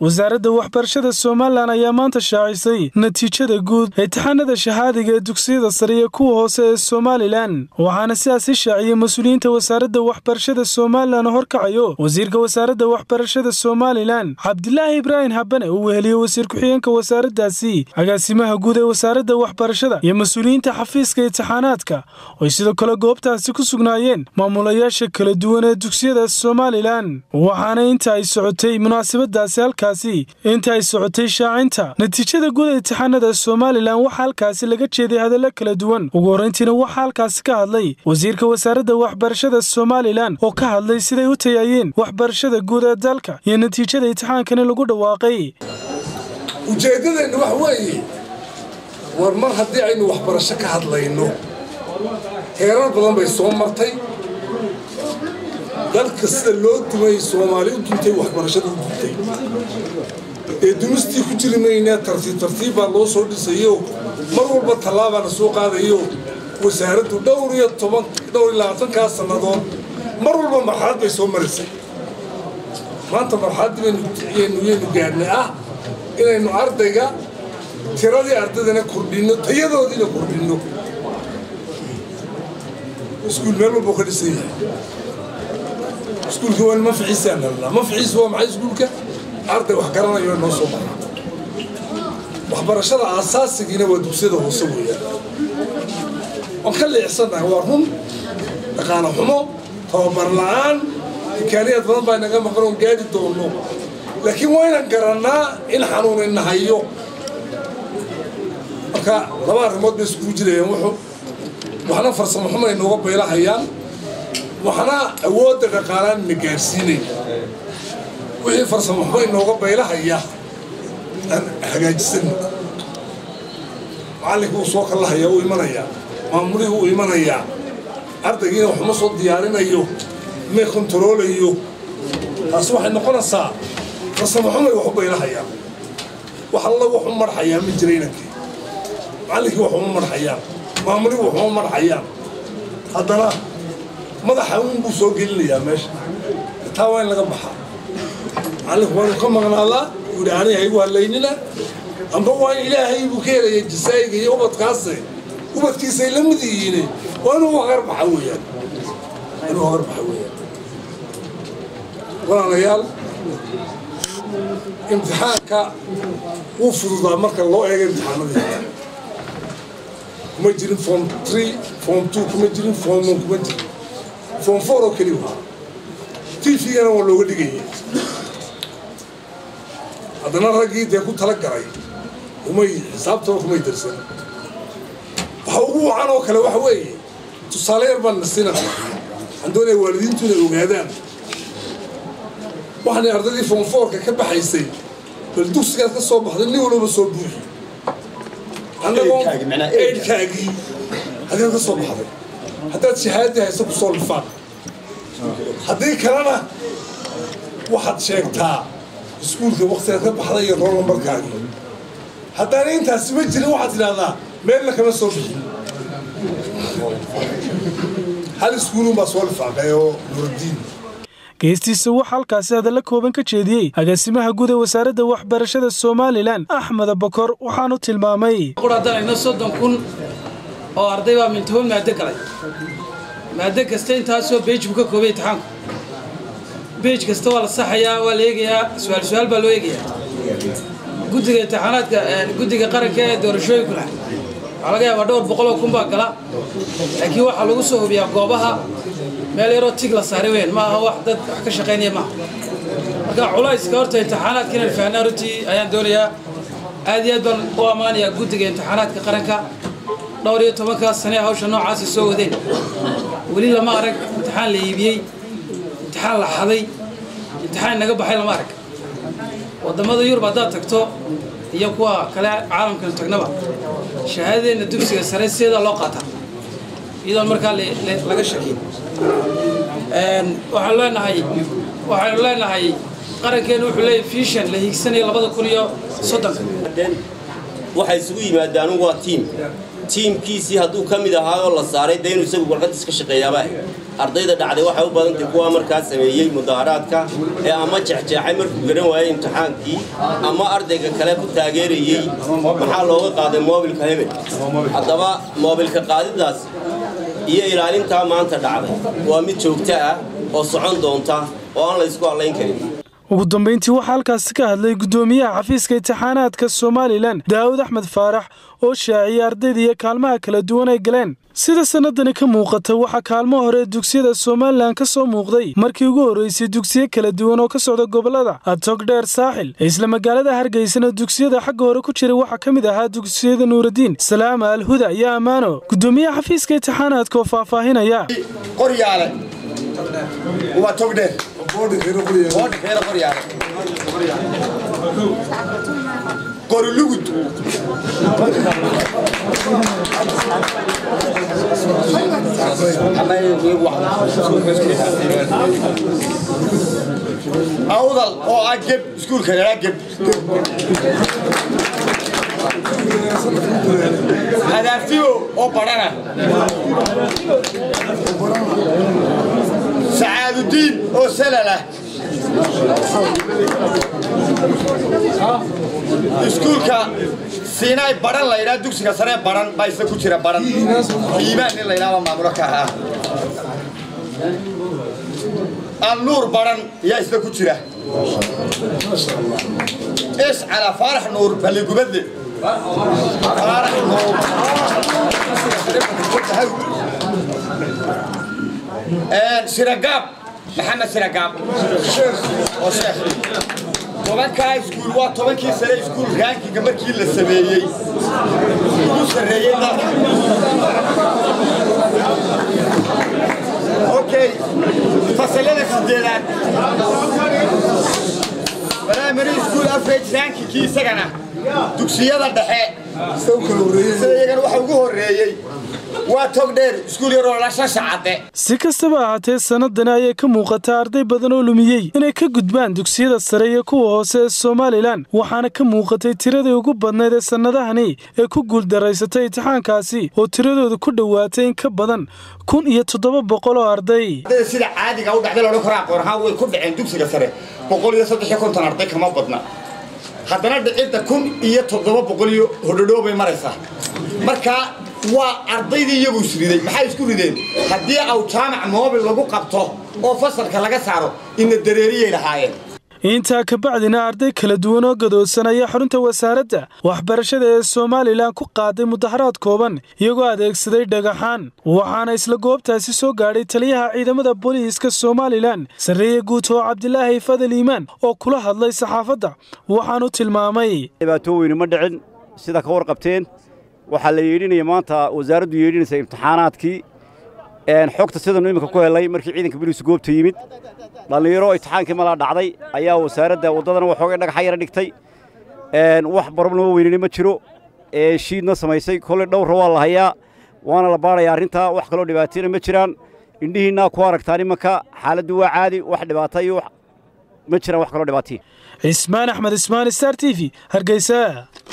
wasaaradda waxbarashada somalilan ayaa maanta shaacisay natiijada guud imtixaanada shahaadiga ee dugsiyada sare iyo kuwa hoose ee somalilan waxaana sidaasi shaaciyey mas-uuliyiinta wasaaradda waxbarashada somalilan oo horkacayo wasiirka wasaaradda waxbarashada somalilan cabdilaahi ibraahim habane uu weheliye wasiir ku-xigeenka wasaaraddaasi agaasimaha guud ee wasaaradda waxbarashada iyo mas-uuliyiinta xafiiska imtixaanaadka ooay sidoo kale goobtaasi ku sugnaayeen maamulayaasha kala duwan ee dugsiyada somalilan waxaana inta ay socotay munaasabadaasi halkaasi inta ay socotay shaacinta natiijada guud ee imtixaanada somalilan waxaa halkaasi laga jeeday hadallo kala duwan ugu horrayntiina waxaa halkaasi ka hadlay wasiirka wasaaradda waxbarashada somalilan oo ka hadlay siday u tayaayeen waxbarashada guud ee dalka iyo natiijada imtixaankani lagu dhawaaqay ujeeddadeenna wax weeye war mar haddii aynu waxbarasho ka hadlayno heerar badan bay soo martay dalka sida loo dumay soomaali u duntay waxbarashada u duntay ee dumistii ku jiri maynaa tartiib tartiib baa loo soo dhisayo mar walba tallaabaa la soo qaadayo wasaaraddu dhowr iyo toban dhowr iyo labaatankaa sannadood mar walba marxalad bay soo marisay maanta marxaladdii baynu yaynu gaadhnay ah inaynu ardayga tiradii ardaydana kordhinno tayadoodiina kordhinno iskuul meel walbuu ka dhisan yahay iskuulka waa manficiisaan helnaa manficiisu waa maxay iskuulka arday wax garanayo noo soo maraa waxbarashada aasaasigiina waa dugsiyada hoose weeyaan waan ka leexsannahay waa run dhaqaano xumo tababar la'aan imkaaniyaad badan baa inaga maqan oon gaadhi doonno laakiin waa inaan garannaa in xanuun inahayo marka laba arrimood bay iskugu jirayaan wuxuu waxna farsamo xumo ay nooga baylahayaan waxna awoodda dhaqaalaan ina gaarsiinaya wixii farsamo xumo inooga baylahaya aan hagaajisano macallinka uu soo kallahaya uu imanayaa maamulihii uu imanayaa ardaygiina waxuma soo diyaarinayo may kontaroolayo taas waxay noqonaysaa farsamo xumay wax u baylahayaan wax alla wax u marxayaa ma jira inankii macallinkii waxuma marxayaan maamulihii waxuma marxayaan haddana madaxa unbuu soo gelinayaa meesha taa waa in laga baxaa macallinku waa inuu ka maqnaadaa uu yidhi aniga haygu hadlaynina amba waa in ilaahay buu ka helaya jasaayiga iyo ubadkaase ubadkiisay la mid yihiine waa inuu hagarbaxa weeyaan inuu hagarbaxa weeyaan walaalayaal imtixaanka wuu fududaa marka loo eego imtixaanadii kuma jirin form tree form two kuma jirin form one kuma jirin form four oo keli waa tvgana waa looga dhigayay haddana raggii dee ku tala galay umay xisaabtaba kumay darsan waxa ugu wacan oo kale waxa weeye tusaale yar baan nasina waxaan doonaya waalidiintu inay ogaadaan waxaanay ardaydii form fourka ka baxaysay bal dugsigaad ka soo baxday nin walba soo buuxi annagoo eydhkaagii hadaad ka soo baxday haddaad shahaadadii haysa ku soo lifaan haddii kalena waxaad sheegtaa iskuulka waktigaad ka baxday iyo rool nambarkaagii haddaana intaasi ma jirin waxaad tidhahdaa meelna kama soo bixin hal iskuulun baa soo lifaaqay oo nuuradiin geestiisa waxaa halkaasi hadalla kooban ka jeediyey agaasimaha guud ee wasaaradda waxbarashada somalilan axmed bokor waxaanu tilmaamay quradanayno soddon kun oo arday baa mintoban maado galay maado kasta intaasoo beej buu ka koobay imtixaanku beej kasta waa la saxayaa waa la eegayaa su-aal su-aal baa loo eegayaa guddiga imtixaanaadka guddiga qaranka ee doorashooyinkuna waxaa laga yaabaa dhowr boqoloo kun baa gala laakiin waxaa lagu soo hubiyaa goobaha meel yaroo tig la saaray weyn ma aha wax dad wax ka shaqaynaya maaha marka culayska horta imtixaanaadka inaan fahnaa runtii ayaan doonayaa aad iyo aad baan u ammaanayaa guddiga imtixaanaadka qaranka dhowr iyo tobankaas sane hawsha noocaasi soo wadeen weli lama arag imtixaan la iibiyey imtixaan la xaday imtixaan naga baxay lama arag waddamada yurub haddaad tagto iyo kuwa kale caalamkan tagnaba shahaadadeenna dugsiga sare sideedaa loo qaataa iyadoon markaa laga shakin waxaanu leenahay waxaynu leenahay qarankeenu wuxuu leeyahay fiishan la hiigsanayo labada kun iyo soddonka waxay isugu yimaadaan waa tiim tiimkiisii hadduu ka mid ahaa oo la saaray dee inuu isagu warqadiis ka shaqeeyaaba ardayda dhacday waxay u badantay kuwa markaa sameeyey mudaharaadka ee ama jexjeexay markuu garan waayey imtixaankii ama ardayga kale ku taageerayey maxaa looga qaaday moobilka hebel haddaba moobilka qaadidaas iyo ilaalintaa maanta dhacday waa mid joogto ah oo socon doonta oo aan la ysku hadlayn karin ugu dambayntii waxaa halkaasi ka hadlay guddoomiyaha xafiiska imtixaanaadka somalilan daawud axmed faarax oo shaaciyay ardayda iyo kaalmaha kala duwan ay galeen sida sannadani ka muuqata waxaa kaalmo hore dugsiyada somalilan ka soo muuqday markii ugu horraysay dugsiyo kala duwan oo ka socda gobollada atogdheer saaxil isla magaalada hargeysana dugsiyada xagga hore ku jiray waxaa ka mid ahaa dugsiyada nuuraddiin salaama alhuda iyo ammaano guddoomiyaha xafiiska imtixaanaadka oo faahfaahinaya qoryaale waa togdheer boodhikeena qoryaale qorilugud awdal oo ah geb iskuulka yaraa geb hadaaftiyo oo badhana sacaadudiin oo salalah iskuulka siinaay baran la ydhaa dugsiga saree baran baa isla ku jira baran iimaan nin la ydhaaba maamulo ka ahaa alnuur baran yaa isla ku jira iscala faarax nuur balligubadle faarax nuur siragaab maxamed siragaab oo sheekh tobankaa iskuul waa tobankii sare iskuul raankiga markii la sameeyey ugu sarreeyey dalka okay fasalada sideedaad primary school average rankingkii isagana dugsiyada dhexe sida iyagana waxa ugu horreeyey waa togdheer iskuul yaroo la shashacadde si kastaba ahaatee sannadani ayay ka muuqataa arday badan oo lumiyey inay ka gudbaan dugsiyada sare iyo kuwa hoose ee somalilan waxaana ka muuqatay tiradii ugu badnayd ee sannadahani ee ku guuldaraysatay imtixaankaasi oo tiradooda ku dhowaatay in ka badan kun iyo toddoba boqol oo arday sida caadiga u dhacday loodhan karo aqoon ahaan way ku dhaceen dugsiga sare boqol iyo saddex iyo konton arday kama badna haddana dhicidda kun iyo toddoba boqol iyo hodhodhoo bay maraysaa marka waa ardaydii iyagu isriday maxay isku rideen haddii aw jaamac moobil lagu qabto oo fasalka laga saaro ina dareeriyay lahaayeen intaa kabacdina arday kala duwan oo gadoodsan ayaa xarunta wasaaradda waxbarashada ee somalilan ku qaaday mudaharaad kooban iyagoo adeegsaday dhagaxaan waxaana isla goobtaasi soo gaadhay taliyaha ciidamada booliiska somalilan sarreeye guud oo cabdilaahi fadal iimaan oo kula hadlay saxaafadda waxaanu tilmaamay dhibaato weyni ma dhicin sida ka warqabteen waxaa la yeedhinaya maanta wasaaraddu yeedhinaysa imtixaanaadkii xogta sidanu iminka ku helay markii ciidanka boliisu goobta yimid dhallinyaro imtixaankii malaa dhacday ayaa wasaaradda waddadana waxoogay dhagaxa yara dhigtay wax barobnama weynani ma jiro shiidna samaysay kolley dhowra waa la hayaa waana la baadhaya arrintaa wax kaloo dhibaatayna ma jiraan indhihiinnaa ku aragtaan imanka xaaladdu waa caadi wax dhibaata iyo ma jiraan wax kaloo dhibaataya cismaan axmed ismaan star t v hargeysa